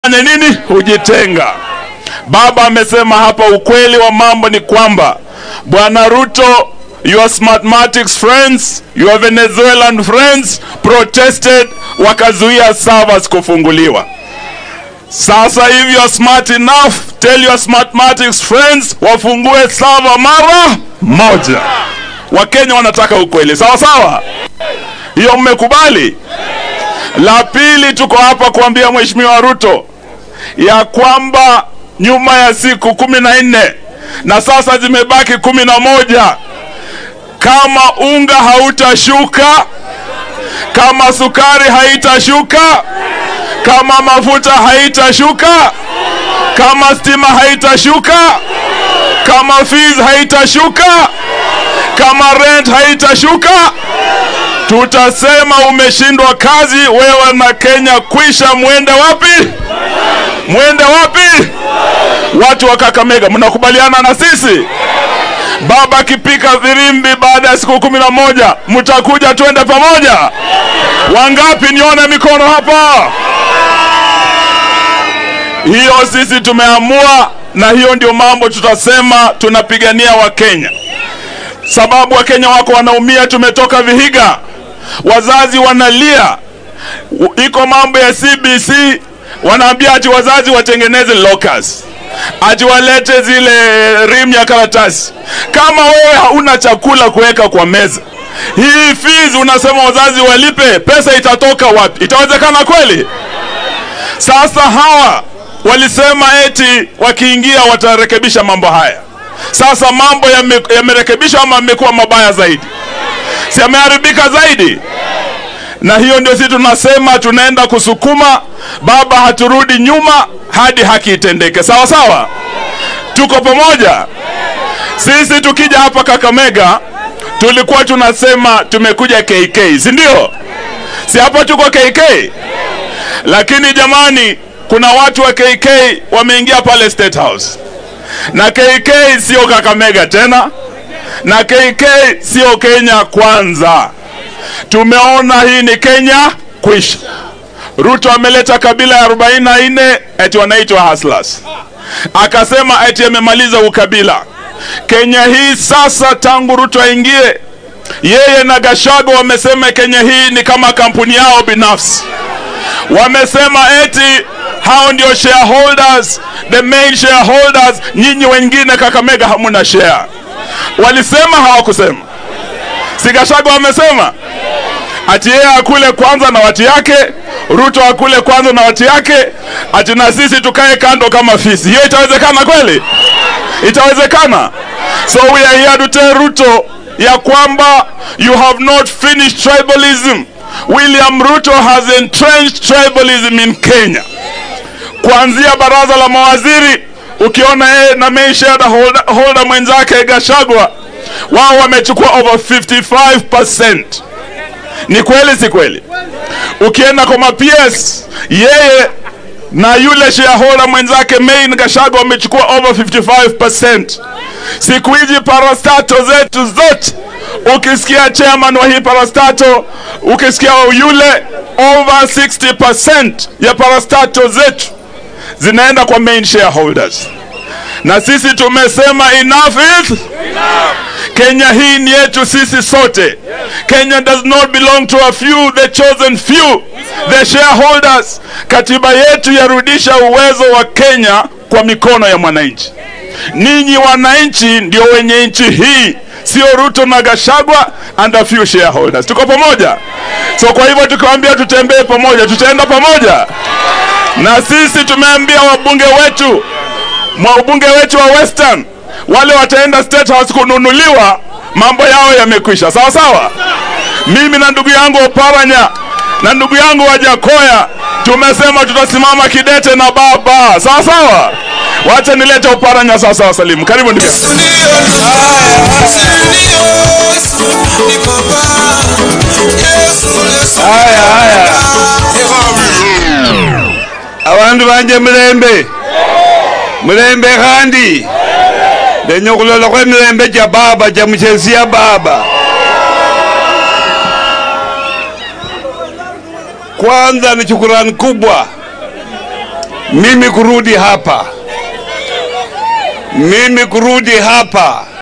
fanya nini? Hujitenga. Baba amesema hapa, ukweli wa mambo ni kwamba Bwana Ruto, your smartmatics friends, your Venezuelan friends protested, wakazuia servers kufunguliwa. Sasa hivi you're smart enough, tell your smartmatics friends wafungue server mara moja. Wakenya wanataka ukweli, sawa sawa? Hiyo mmekubali? La pili, tuko hapa kuambia Mheshimiwa Ruto ya kwamba nyuma ya siku kumi na nne na sasa zimebaki kumi na moja kama unga hautashuka, kama sukari haitashuka, kama mafuta haitashuka, kama stima haitashuka, kama fees haitashuka, kama rent haitashuka, tutasema umeshindwa kazi wewe na Kenya kwisha. Mwende wapi? Mwende wapi? Watu wa Kakamega, mnakubaliana na sisi? Baba akipika virimbi baada ya siku kumi na moja mtakuja twende pamoja? Wangapi? Nione mikono hapa. Hiyo sisi tumeamua, na hiyo ndio mambo tutasema tunapigania Wakenya, sababu Wakenya wako wanaumia. Tumetoka Vihiga, wazazi wanalia, iko mambo ya CBC, wanaambia ati wazazi watengeneze lockers ati walete zile rim ya karatasi. Kama wewe hauna chakula kuweka kwa meza, hii fees unasema wazazi walipe, pesa itatoka wapi? Itawezekana kweli? Sasa hawa walisema eti wakiingia watarekebisha mambo haya. Sasa mambo yamerekebishwa yame ama yamekuwa mabaya zaidi? Si yameharibika zaidi? Na hiyo ndio sisi tunasema tunaenda kusukuma baba, haturudi nyuma hadi haki itendeke. Sawa sawa, tuko pamoja. Sisi tukija hapa Kakamega tulikuwa tunasema tumekuja KK, si ndio? Si hapa tuko KK, lakini jamani, kuna watu wa KK wameingia pale State House, na KK sio Kakamega tena, na KK sio Kenya kwanza. Tumeona hii ni Kenya kwisha. Ruto ameleta kabila ya 44 eti wanaitwa hustlers, akasema eti amemaliza ukabila. Kenya hii sasa, tangu Ruto aingie, yeye na Gashago wamesema Kenya hii ni kama kampuni yao binafsi. Wamesema eti hao ndio shareholders, the main shareholders. Nyinyi wengine Kakamega hamuna share. Walisema hawakusema? Si Gashago wamesema ati yeye akule kwanza na watu yake, Ruto akule kwanza na watu yake, ati na sisi tukae kando kama fisi. Hiyo itawezekana kweli? Itawezekana? So we are here to tell Ruto ya kwamba you have not finished tribalism. William Ruto has entrenched tribalism in Kenya, kuanzia baraza la mawaziri. Ukiona yeye na main shareholder holder mwenzake Gashagwa, wao wamechukua over 55%. Ni kweli si kweli? Ukienda kwa maps yeye na yule shareholder mwenzake Main Gashago wamechukua over 55%. Siku hizi parastato zetu zote, ukisikia chairman wa hii parastato, ukisikia yule, over 60% ya parastato zetu zinaenda kwa main shareholders, na sisi tumesema enough is Kenya hii ni yetu sisi sote. Kenya does not belong to a few, the chosen few, the shareholders. Katiba yetu yarudisha uwezo wa Kenya kwa mikono ya mwananchi. Ninyi wananchi ndio wenye nchi hii, sio Ruto na Gashagwa and a few shareholders. Tuko pamoja? So kwa hivyo tukiwaambia tutembee pamoja, tutaenda pamoja, na sisi tumeambia wabunge wetu, wabunge wetu wa Western wale wataenda State House kununuliwa, mambo yao yamekwisha. Sawa sawa. Mimi na ndugu yangu Oparanya na ndugu yangu Wajakoya tumesema tutasimama kidete na baba. Sawa sawa. Wacha nilete Oparanya sawa sawa. Salimu, karibu ndugu. Haya haya, abantu banje mulembe mulembe khandi ndenya khulolakho emilembe cha baba cha muchesi ya baba kwanza ni shukurani kubwa mimi kurudi hapa, mimi kurudi hapa